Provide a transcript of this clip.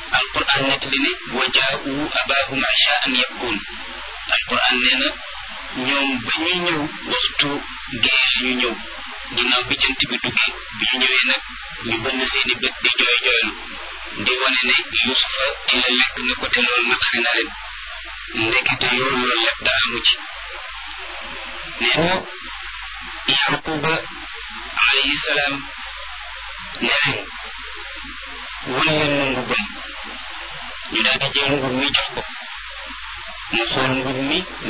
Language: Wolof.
alquran nettali ne wa jaa'u abaahum ishaan yabkuun alquran nee na ñoom ba ñuy ñëw waxtu gee la ñu ñëw ginnaaw bi jant bi duggee bi ñu ñëwee nag ñu bënn seeni bët di jooy jooylu di wane ne yusufa ci la lekk na ko te loolu naqari na leen ndekete yoo loolu lépp dara amu ci nee na yaquba alayhi salaam ne leen wan leen ma mbubbam ñu daal di jël mbub mi jox ko mu xool mbub mi